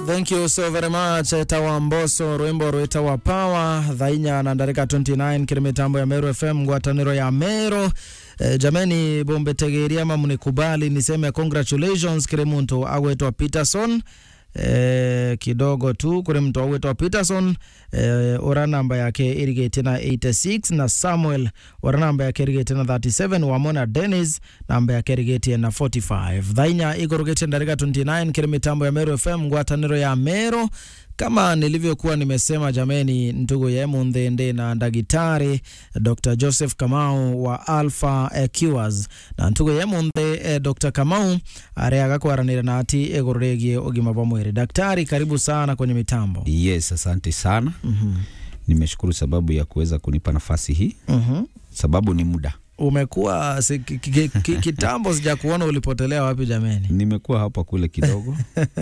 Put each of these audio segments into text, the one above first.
thank you so very much etawa mboso rwimbo rwitawa power thainya na ndarika 29 kiri mitambo ya meru fm ngwataniro ya meru e, jameni bombetegeria ama mnikubali niseme congratulations kiri muntu agwetwa peterson eh, kidogo tu kuri mtu awitwa peterson eh, ora namba yake irigate na 86 na samuel ora namba yake irigate na 37 wamona dennis namba yake irigate na 45 thainya igorogete ndarika 29 kiri mitambo ya meru fm ngwataniro ya meru kama nilivyokuwa nimesema jameni, ndugu yemu nthende na ndagitari Dr. Joseph Kamau wa Alpha eh, Cures na ntugu yemu nthe eh, Dr. Kamau areaga kwaranira na ati iguru rigie ugima bwa mwiri. Daktari, karibu sana kwenye mitambo. Yes, asante sana. Mhm. Nimeshukuru sababu ya kuweza kunipa nafasi hii, Mhm. sababu ni muda. Umekuwa si, ki, ki, ki, kitambo sija kuona ulipotelea wapi jameni. Nimekuwa hapa kule kidogo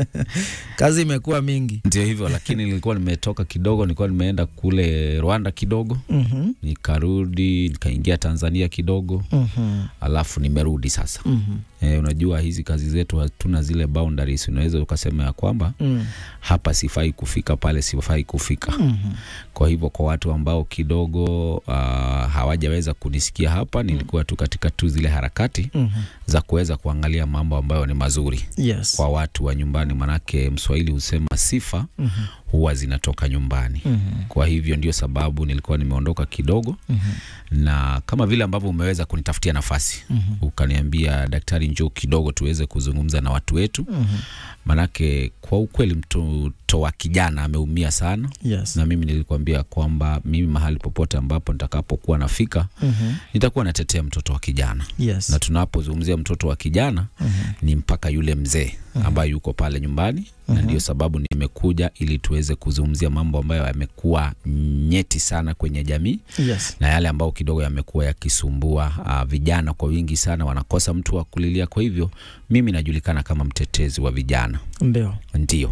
Kazi imekuwa mingi. ndio hivyo, lakini nilikuwa nimetoka kidogo, nilikuwa nimeenda kule Rwanda kidogo, Mhm. nikarudi nikaingia Tanzania kidogo, Mhm. alafu nimerudi sasa. Mhm. E, unajua hizi kazi zetu hatuna zile boundaries. Unaweza ukasema ya kwamba Mm. hapa sifai kufika, pale sifai kufika. Mhm. Kwa hivyo kwa watu ambao kidogo uh, hawajaweza kunisikia hapa, nilikuwa tu katika tu zile harakati Mhm. za kuweza kuangalia mambo ambayo ni mazuri Yes. kwa watu wa nyumbani, manake Mswahili husema sifa Mhm. huwa zinatoka nyumbani. Mhm. Kwa hivyo ndio sababu nilikuwa nimeondoka kidogo, Mhm. na kama vile ambavyo umeweza kunitafutia nafasi Mhm. ukaniambia, daktari, njoo kidogo tuweze kuzungumza na watu wetu, Mhm. manake kwa ukweli mtoto wa kijana ameumia sana, Yes. na mimi nilikwambia kwamba mimi mahali popote ambapo nitakapokuwa nafika Mhm. nitakuwa natetea mtoto wa kijana, Yes. na tunapozungumzia mtoto wa kijana Mhm. ni mpaka yule mzee ambaye yuko pale nyumbani na ndio sababu nimekuja ili tuweze kuzungumzia mambo ambayo yamekuwa nyeti sana kwenye jamii Yes. na yale ambayo kidogo yamekuwa yakisumbua uh, vijana kwa wingi sana, wanakosa mtu wa kulilia. Kwa hivyo mimi najulikana kama mtetezi wa vijana, Ndio. ndio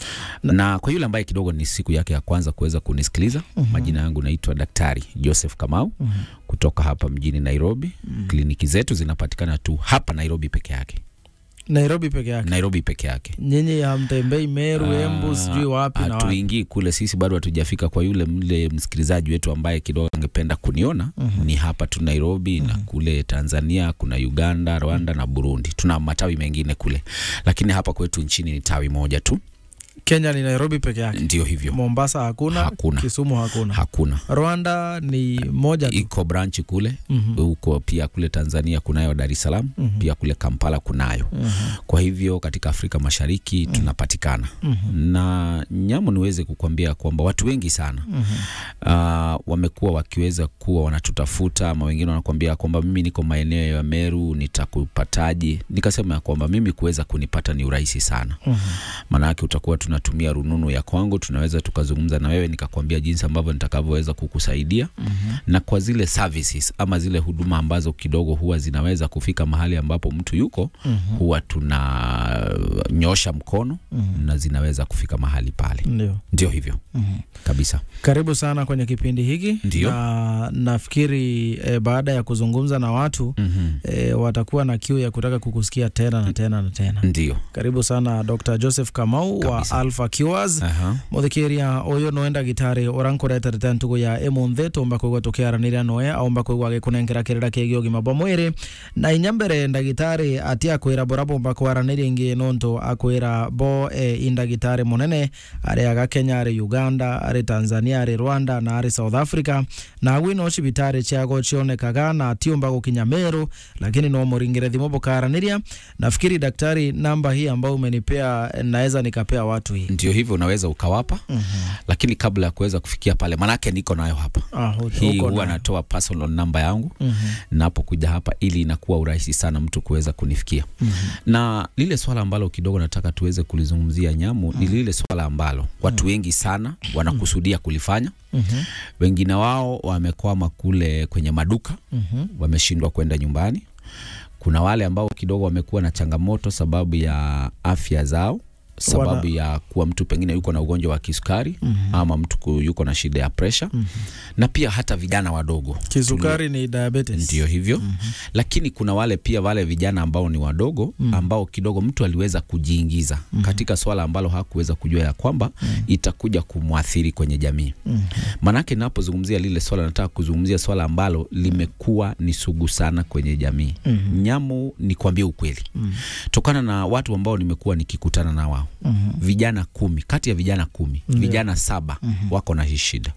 na kwa yule ambaye kidogo ni siku yake ya kwanza kuweza kunisikiliza, majina yangu naitwa Daktari Joseph Kamau kutoka hapa mjini Nairobi. Kliniki zetu zinapatikana tu hapa Nairobi peke yake, Nairobi peke yake. Nairobi peke yake. Nyinyi hamtembei Meru, Embu, sijui wapi na wapi. hatuingii kule, sisi bado hatujafika. Kwa yule mle msikilizaji wetu ambaye kidogo angependa kuniona ni hapa tu Nairobi na kule Tanzania kuna Uganda, Rwanda na Burundi. Tuna matawi mengine kule, lakini hapa kwetu nchini ni tawi moja tu, Kenya ni Nairobi peke yake. ndio hivyo, Mombasa hakuna, Hakuna. Kisumu hakuna. hakuna Rwanda ni moja tu. iko branch kule Mhm. huko pia kule Tanzania kunayo Dar es Salaam pia kule Kampala kunayo. Kwa hivyo katika Afrika Mashariki tunapatikana na nyamu, niweze kukwambia kwamba watu wengi sana uh, wamekuwa wakiweza kuwa wanatutafuta, ama wengine wanakwambia kwamba mimi niko maeneo ya Meru, nitakupataje? Nikasema ya kwamba mimi kuweza kunipata ni urahisi sana maanake utakuwa tunatumia rununu ya kwangu, tunaweza tukazungumza na wewe, nikakwambia jinsi ambavyo nitakavyoweza kukusaidia na kwa zile services ama zile huduma ambazo kidogo huwa zinaweza kufika mahali ambapo mtu yuko huwa tunanyosha mkono na zinaweza kufika mahali pale. Ndio. Ndio hivyo kabisa. Karibu sana kwenye kipindi hiki Ndio. na nafikiri eh, baada ya kuzungumza na watu Mhm. eh, watakuwa na kiu ya kutaka kukusikia tena na tena na tena. Ndio. Karibu sana Dr. Joseph Kamau Kabisa. wa Alpha Cures Aha. muthikiria uyu no ndagitari urankureterete ntugu ya imunthe tumba kwigua tukiaranira noe aumba kwigua gikunengera kirira kiigi ugima bwa mwiri na inya mbere ndagitari ati akwira bora bumba kwaraniria ingi nontu akwira bo e, indagitari munene ari aga Kenya ari Uganda ari Tanzania ari Rwanda na ari South Africa na agwi no cibitari ciago cionekaga na tiumba gukinya Meru lakini no muringire thimu bukaraniria nafikiri daktari namba hii ambayo umenipea naweza nikapea watu hii Ndio hivyo unaweza ukawapa, lakini kabla ya kuweza kufikia pale, manake niko nayo hapa Ah, hu- hii huko huwa na- natoa personal namba yangu Mhm. napokuja hapa ili inakuwa urahisi sana mtu kuweza kunifikia na lile swala ambalo kidogo nataka tuweze kulizungumzia nyamu ni lile swala ambalo watu wengi sana wanakusudia kulifanya Mhm. wengine wao wamekwama kule kwenye maduka Mhm. wameshindwa kwenda nyumbani kuna wale ambao kidogo wamekuwa na changamoto sababu ya afya zao sababu Wana- ya kuwa mtu pengine yuko na ugonjwa wa kisukari Mhm. ama mtu ku- yuko na shida ya presha Mhm. na pia hata vijana wadogo Kisukari ni diabetes. ndio hivyo lakini kuna wale pia wale vijana ambao ni wadogo Mhm. ambao kidogo mtu aliweza kujiingiza katika swala ambalo hakuweza kujua ya kwamba itakuja kumwathiri kwenye jamii Mhm. Manake napozungumzia lile swala, nataka kuzungumzia swala ambalo limekuwa ni sugu sana kwenye jamii. Mhm. Nyamu, ni kuambia ukweli, Mhm. tokana na watu ambao nimekuwa nikikutana na wao, Mhm. vijana kumi kati ya vijana kumi Ndio. vijana saba Mhm. wako na hii shida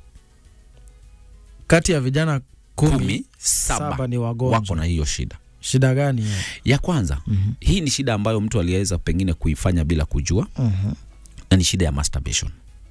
Kati ya vijana kumi, kumi, saba, saba ni wagonjwa. wako na hiyo shida. Shida gani hiyo? Ya kwanza, Mhm. hii ni shida ambayo mtu aliweza pengine kuifanya bila kujua, Mhm. na ni shida ya masturbation.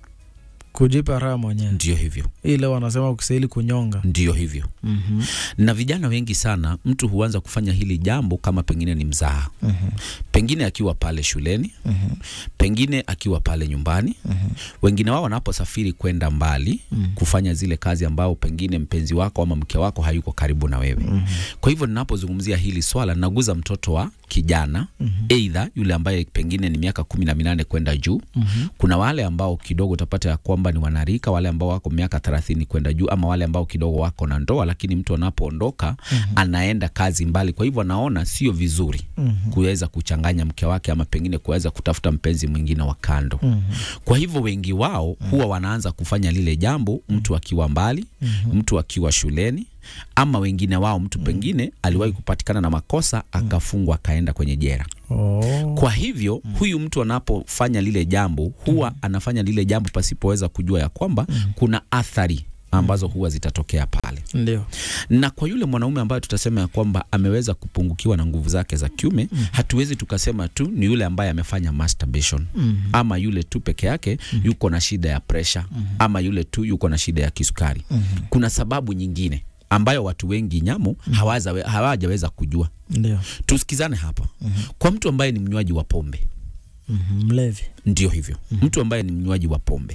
Kujipa raha mwenyewe, Ndio hivyo, ile wanasema ukistahili kunyonga. ndio hivyo. Mhm. Na vijana wengi sana, mtu huanza kufanya hili jambo kama pengine ni mzaha, Mhm. pengine akiwa pale shuleni Mhm. pengine akiwa pale nyumbani. Mhm. Wengine wao wanaposafiri kwenda mbali Mhm. kufanya zile kazi ambao pengine mpenzi wako ama mke wako hayuko karibu na wewe. Mhm. Kwa hivyo ninapozungumzia hili swala, naguza mtoto wa kijana Mhm. aidha yule ambaye pengine ni miaka kumi na minane kwenda juu. Mhm. Kuna wale ambao kidogo utapata ya kwamba ni wanarika, wale ambao wako miaka thelathini kwenda juu, ama wale ambao kidogo wako na ndoa, lakini mtu anapoondoka anaenda kazi mbali. Kwa hivyo anaona sio vizuri Mhm. kuweza kuchanganya mke wake ama pengine kuweza kutafuta mpenzi mwingine wa kando. Mhm. Kwa hivyo wengi wao huwa wanaanza kufanya lile jambo mtu akiwa mbali, mtu akiwa shuleni, ama wengine wao mtu pengine aliwahi kupatikana na makosa akafungwa akaenda kwenye jera. Oh. Kwa hivyo huyu mtu anapofanya lile jambo huwa anafanya lile jambo pasipoweza kujua ya kwamba kuna athari ambazo huwa zitatokea pale Ndio. na kwa yule mwanaume ambaye tutasema ya kwamba ameweza kupungukiwa na nguvu zake za kiume hatuwezi tukasema tu ni yule ambaye amefanya masturbation Mhm. ama yule tu peke yake yuko na shida ya presha ama yule tu yuko na shida ya kisukari Mhm. kuna sababu nyingine ambayo watu wengi nyamu hawaza- hawajaweza kujua Ndio. tusikizane hapa kwa mtu ambaye ni mnywaji wa pombe Mhm. Mlevi. ndio hivyo mtu ambaye ni mnywaji wa pombe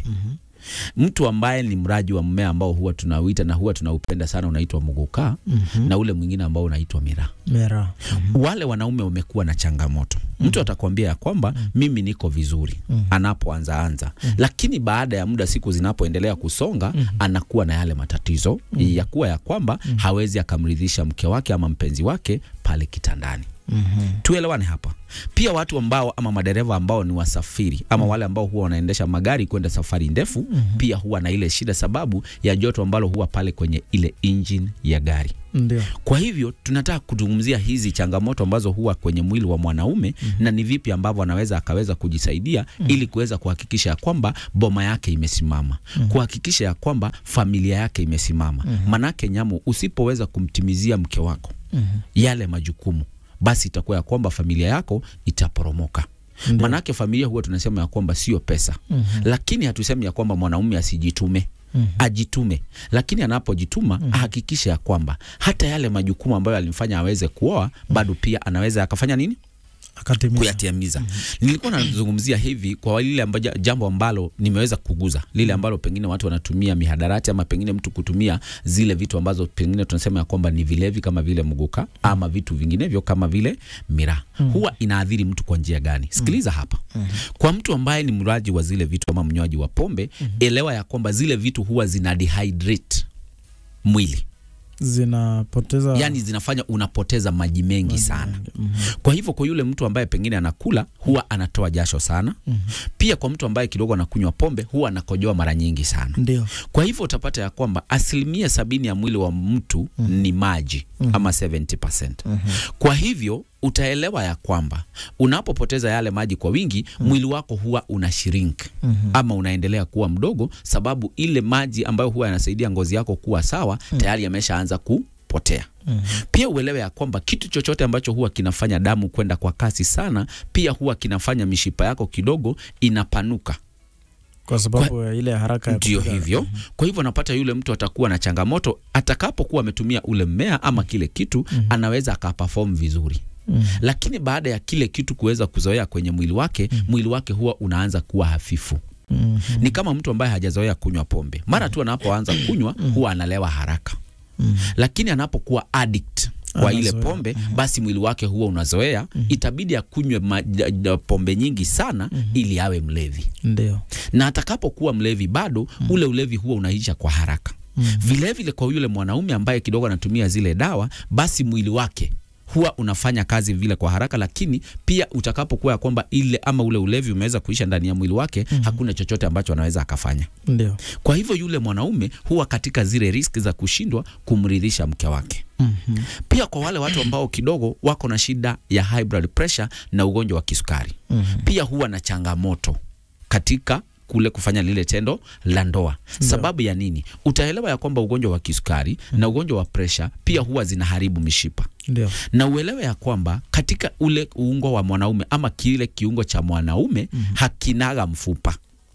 mtu ambaye ni mraji wa mmea ambao huwa tunauita na huwa tunaupenda sana unaitwa muguka Mhm. na ule mwingine ambao unaitwa miraa Mera. wale wanaume wamekuwa na changamoto mtu atakwambia ya kwamba mimi niko vizuri anapoanza anza lakini baada ya muda siku zinapoendelea kusonga anakuwa na yale matatizo ya kuwa ya kwamba hawezi akamridhisha mke wake ama mpenzi wake pale kitandani Mhm. tuelewane hapa pia watu ambao ama madereva ambao ni wasafiri ama wale ambao huwa wanaendesha magari kwenda safari ndefu pia huwa na ile shida sababu ya joto ambalo huwa pale kwenye ile engine ya gari Ndio. kwa hivyo tunataka kuzungumzia hizi changamoto ambazo huwa kwenye mwili wa mwanaume na ni vipi ambavyo anaweza akaweza kujisaidia ili kuweza kuhakikisha ya kwamba boma yake imesimama, kuhakikisha ya kwamba familia yake imesimama. Manake nyamu, usipoweza kumtimizia mke wako Mhm. yale majukumu, basi itakuwa ya kwamba familia yako itaporomoka. Ndio. Manake familia huwa tunasema ya kwamba sio pesa, Mhm. lakini hatusemi ya kwamba mwanaume asijitume Mhm. ajitume lakini anapojituma ahakikishe ya kwamba hata yale majukumu ambayo alimfanya aweze kuoa bado pia anaweza akafanya nini Akatimiza. kuyatimiza. Nilikuwa nazungumzia hivi kwa lile ambaja, jambo ambalo nimeweza kuguza lile ambalo pengine watu wanatumia mihadarati ama pengine mtu kutumia zile vitu ambazo pengine tunasema ya kwamba ni vilevi kama vile muguka ama vitu vinginevyo kama vile miraa. Huwa inaathiri mtu kwa njia gani? Sikiliza hapa. Kwa mtu ambaye ni mlaji wa zile vitu ama mnywaji wa pombe, elewa ya kwamba zile vitu huwa zina dehydrate mwili, Zinapoteza yani zinafanya unapoteza maji mengi sana. Mhm. Kwa hivyo kwa yule mtu ambaye pengine anakula huwa anatoa jasho sana. Pia kwa mtu ambaye kidogo anakunywa pombe huwa anakojoa mara nyingi sana. Ndio. Kwa hivyo utapata ya kwamba asilimia sabini ya mwili wa mtu ni maji ama 70%. Kwa hivyo utaelewa ya kwamba unapopoteza yale maji kwa wingi mwili wako huwa una shrink ama unaendelea kuwa mdogo, sababu ile maji ambayo huwa yanasaidia ngozi yako kuwa sawa tayari yameshaanza kupotea. Pia uelewe ya kwamba kitu chochote ambacho huwa kinafanya damu kwenda kwa kasi sana, pia huwa kinafanya mishipa yako kidogo inapanuka. Kwa sababu ya ile haraka ya Ndio kupiga- hivyo. Kwa hivyo napata yule mtu atakuwa na changamoto atakapokuwa ametumia ule mmea ama kile kitu, anaweza akaperform vizuri Mhm. lakini baada ya kile kitu kuweza kuzoea kwenye mwili wake, mwili wake huwa unaanza kuwa hafifu. Mhm. Ni kama mtu ambaye hajazoea kunywa pombe, mara tu anapoanza kunywa huwa analewa haraka, Mhm. lakini anapokuwa addict kwa ile Anazoea. pombe basi mwili wake huwa unazoea itabidi akunywe ma- da- da- pombe nyingi sana ili awe mlevi Ndio. na atakapokuwa mlevi bado ule ulevi huwa unaisha kwa haraka vilevile vile kwa yule mwanaume ambaye kidogo anatumia zile dawa basi mwili wake huwa unafanya kazi vile kwa haraka lakini pia utakapokuwa ya kwamba ile ama ule ulevi umeweza kuisha ndani ya mwili wake hakuna chochote ambacho anaweza akafanya Ndio. kwa hivyo yule mwanaume huwa katika zile riski za kushindwa kumridhisha mke wake Mhm. pia kwa wale watu ambao kidogo wako na shida ya high blood pressure na ugonjwa wa kisukari Mhm. pia huwa na changamoto katika kule kufanya lile tendo la ndoa. Sababu ya nini? Utaelewa ya kwamba ugonjwa wa kisukari na ugonjwa wa presha pia huwa zinaharibu mishipa, Ndio. na uelewe ya kwamba katika ule uungo wa mwanaume ama kile kiungo cha mwanaume hakinaga mfupa.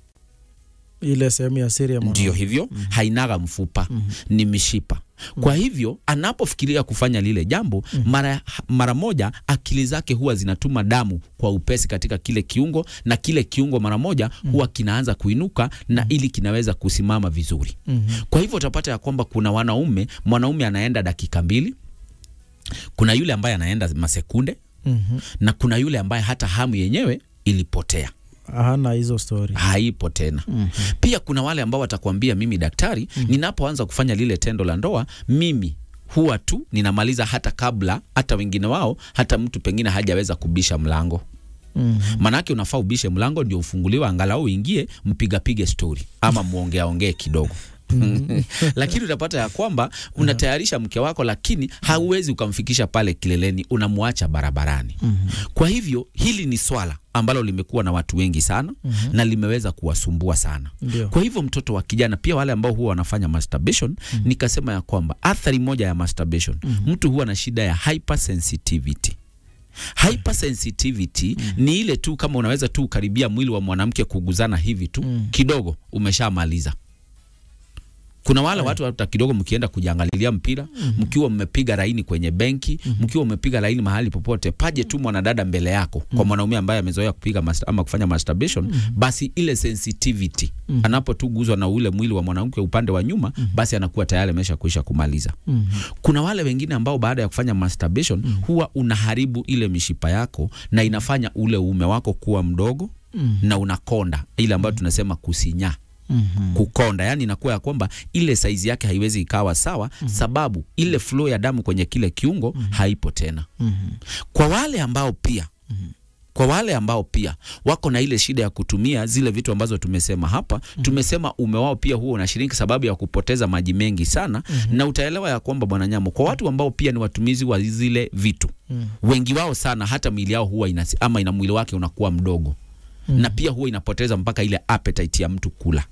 Ile sehemu ya siri ya mwanaume. Ndio hivyo, hainaga mfupa, ni mishipa. Kwa hivyo anapofikiria kufanya lile jambo mara, mara moja akili zake huwa zinatuma damu kwa upesi katika kile kiungo, na kile kiungo mara moja huwa kinaanza kuinuka na ili kinaweza kusimama vizuri. Mhm. Kwa hivyo utapata ya kwamba kuna wanaume, mwanaume anaenda dakika mbili, kuna yule ambaye anaenda masekunde, Mhm. na kuna yule ambaye hata hamu yenyewe ilipotea Hana hizo story. haipo tena. Pia kuna wale ambao watakwambia mimi daktari, ninapoanza kufanya lile tendo la ndoa, mimi huwa tu ninamaliza hata kabla hata wengine wao hata mtu pengine hajaweza kubisha mlango. Mhm. Manake unafaa ubishe mlango ndio ufunguliwe, angalau uingie, mpigapige stori ama muongea ongee kidogo. lakini utapata ya kwamba unatayarisha mke wako, lakini hauwezi ukamfikisha pale kileleni, unamwacha barabarani. Kwa hivyo hili ni swala ambalo limekuwa na watu wengi sana na limeweza kuwasumbua sana. Ndio. Kwa hivyo mtoto wa kijana, pia wale ambao huwa wanafanya masturbation, nikasema ya kwamba athari moja ya masturbation, mtu huwa na shida ya hypersensitivity. Hypersensitivity ni ile tu kama unaweza tu karibia mwili wa mwanamke kuguzana hivi tu kidogo, umeshamaliza. Kuna wale watu hata kidogo, mkienda kujiangalilia mpira, mkiwa mmepiga laini kwenye benki, mkiwa mmepiga laini mahali popote, paje tu mwanadada mbele yako, kwa mwanaume ambaye amezoea kupiga mas- ama kufanya masturbation, basi ile sensitivity anapotuguzwa na ule mwili wa mwanamke upande wa nyuma, basi anakuwa tayari amesha kuisha kumaliza. Mhm. Kuna wale wengine ambao baada ya kufanya masturbation huwa unaharibu ile mishipa yako na inafanya ule uume wako kuwa mdogo na unakonda, ile ambayo tunasema kusinyaa Mhm. kukonda, yani inakuwa ya kwamba ile saizi yake haiwezi ikawa sawa, sababu ile flow ya damu kwenye kile kiungo haipo tena. Mhm. Kwa wale ambao pia kwa wale ambao pia wako na ile shida ya kutumia zile vitu ambazo tumesema hapa, tumesema ume wao pia huwa unashiriki sababu ya kupoteza maji mengi sana, na utaelewa ya kwamba bwana Nyamo, kwa watu ambao pia ni watumizi wa zile vitu, wengi wao sana hata miili yao huwa inasi, ama ina mwili wake unakuwa mdogo na pia huwa inapoteza mpaka ile appetite ya mtu kula.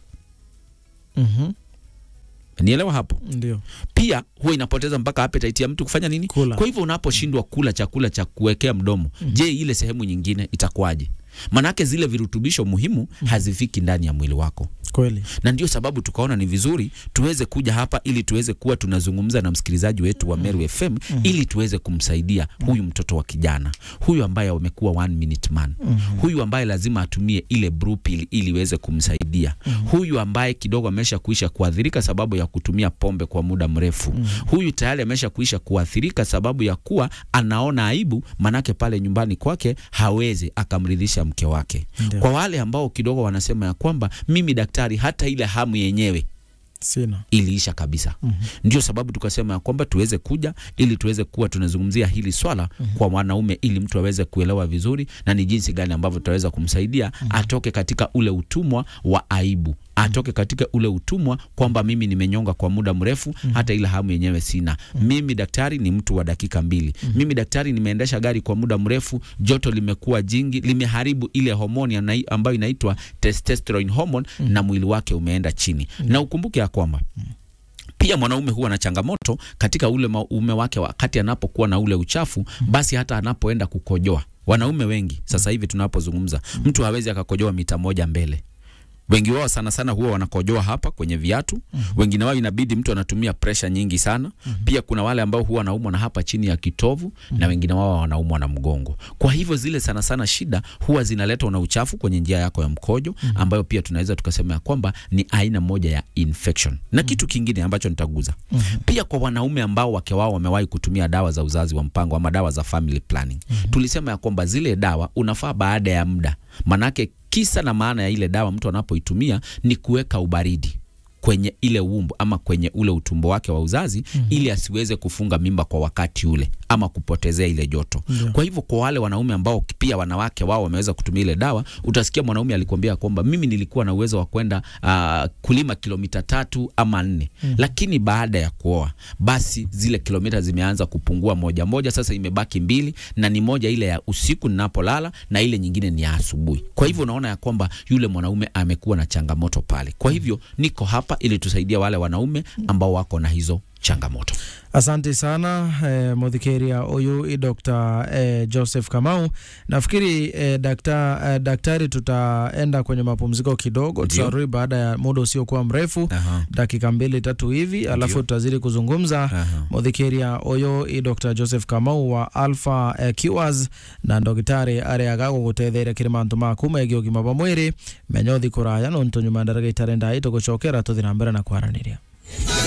Mhm. Nielewa hapo? Ndio. Pia huwa inapoteza mpaka appetite ya mtu kufanya nini? Kula. Kwa hivyo unaposhindwa kula chakula cha kuwekea mdomo, je, ile sehemu nyingine itakuwaje? Manake zile virutubisho muhimu hazifiki ndani ya mwili wako, Kweli. na ndio sababu tukaona ni vizuri tuweze kuja hapa ili tuweze kuwa tunazungumza na msikilizaji wetu wa Meru FM ili tuweze kumsaidia huyu mtoto wa kijana huyu ambaye amekuwa one minute man, huyu ambaye lazima atumie ile blue pill ili iweze kumsaidia, huyu ambaye kidogo amesha kuisha kuathirika sababu ya kutumia pombe kwa muda mrefu, huyu tayari amesha kuisha kuathirika sababu ya kuwa anaona aibu, manake pale nyumbani kwake hawezi akamridhisha mke wake. Ndio. Kwa wale ambao kidogo wanasema ya kwamba mimi daktari, hata ile hamu yenyewe Sina. iliisha kabisa. Ndio sababu tukasema ya kwamba tuweze kuja ili tuweze kuwa tunazungumzia hili swala kwa wanaume, ili mtu aweze kuelewa vizuri na ni jinsi gani ambavyo tutaweza kumsaidia atoke katika ule utumwa wa aibu, atoke katika ule utumwa kwamba mimi nimenyonga kwa muda mrefu, hata ile hamu yenyewe sina. Mimi daktari ni mtu wa dakika mbili. Mimi daktari nimeendesha gari kwa muda mrefu, joto limekuwa jingi, limeharibu ile homoni anai- ambayo inaitwa testosterone hormone na mwili wake umeenda chini. Na ukumbuke ya kwamba pia mwanaume huwa na changamoto katika ule uume wake wakati anapokuwa na ule uchafu, basi hata anapoenda kukojoa. Wanaume wengi sasa hivi tunapozungumza, mtu hawezi akakojoa mita moja mbele wengi wao sana sana huwa wanakojoa hapa kwenye viatu wengine wao inabidi mtu anatumia presha nyingi sana pia kuna wale ambao huwa wanaumwa na hapa chini ya kitovu na wengine wao wanaumwa na mgongo kwa hivyo zile sana sana shida huwa zinaletwa na uchafu kwenye njia yako ya mkojo ambayo pia tunaweza tukasema ya kwamba ni aina moja ya infection na kitu kingine ambacho nitaguza pia kwa wanaume ambao wake wao wamewahi kutumia dawa za uzazi wa mpango ama dawa za family planning tulisema ya kwamba zile dawa unafaa baada ya muda manake kisa na maana ya ile dawa mtu anapoitumia ni kuweka ubaridi kwenye ile umbu ama kwenye ule utumbo wake wa uzazi mm -hmm. ili asiweze kufunga mimba kwa wakati ule ama kupotezea ile joto Ndio. kwa hivyo kwa wale wanaume ambao pia wanawake wao wameweza kutumia ile dawa utasikia mwanaume alikwambia kwamba mimi nilikuwa na uwezo wa kwenda uh, kulima kilomita tatu ama nne mm. lakini baada ya kuoa basi zile kilomita zimeanza kupungua moja moja sasa imebaki mbili na ni moja ile ya usiku ninapolala na ile nyingine ni ya asubuhi kwa hivyo unaona ya kwamba yule mwanaume amekuwa na changamoto pale kwa hivyo niko hapa ili tusaidia wale wanaume ambao wako na hizo changamoto Asante sana eh, muthikĩria ũyũ i Dr. eh, Joseph Kamau. Nafikiri eh, dakta, eh, daktari, tutaenda kwenye mapumziko kidogo, Ndio. tutarudi baada ya muda usiokuwa mrefu Aha. dakika mbili tatu hivi, alafu tutazidi kuzungumza Aha. muthikĩria ũyũ i Dr. Joseph Kamau wa Alpha eh, Cures na ndagĩtarĩ arĩa agagũgũteithĩrĩria kĩrĩ mantu maku megiĩ ũgima wa mwĩrĩ menya ũthi kũraya nũntũ nyuma ya ndagĩka itarĩ ndai tũgũcokera tũthi na mbere na kwaranĩria